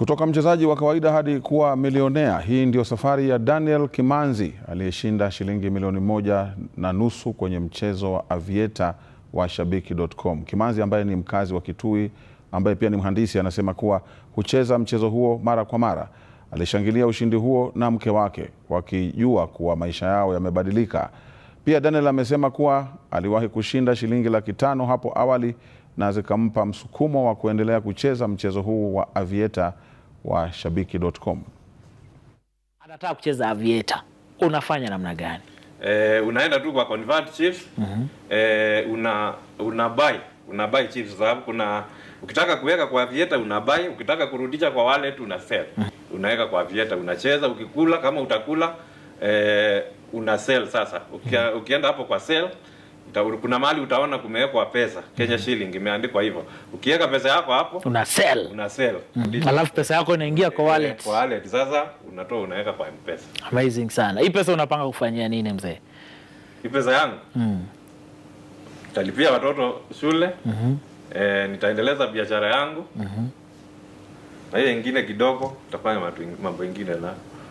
Kutoka mchezaji wa kawaida hadi kuwa milionea, hii ndio safari ya Daniel Kimanzi aliyeshinda shilingi milioni moja na nusu kwenye mchezo wa avieta wa Shabiki.com. Kimanzi ambaye ni mkazi wa Kitui, ambaye pia ni mhandisi, anasema kuwa hucheza mchezo huo mara kwa mara. Alishangilia ushindi huo na mke wake wakijua kuwa maisha yao yamebadilika. Pia Daniel amesema kuwa aliwahi kushinda shilingi laki tano hapo awali na zikampa msukumo wa kuendelea kucheza mchezo huu wa avieta wa Shabiki.com. anataka kucheza avieta, unafanya namna gani? Eh, unaenda tu kwa convert chips eh, una una buy una buy chips sababu kuna ukitaka kuweka kwa avieta una buy, ukitaka kurudisha kwa wallet una sell. Unaweka kwa avieta unacheza, ukikula kama utakula eh, una sell sasa. Ukia, ukienda hapo kwa sell uta, kuna mahali utaona kumewekwa pesa Kenya shilling imeandikwa hivyo. Ukiweka pesa yako hapo Una sell una sell. alafu pesa yako inaingia kwa wallet. Eh, kwa wallet sasa unatoa unaweka kwa M-Pesa. Amazing sana. Hii pesa unapanga kufanyia nini mzee? Hii pesa yangu nitalipia watoto shule eh, nitaendeleza biashara yangu na ile ingine kidogo nitafanya matu- mambo ingine na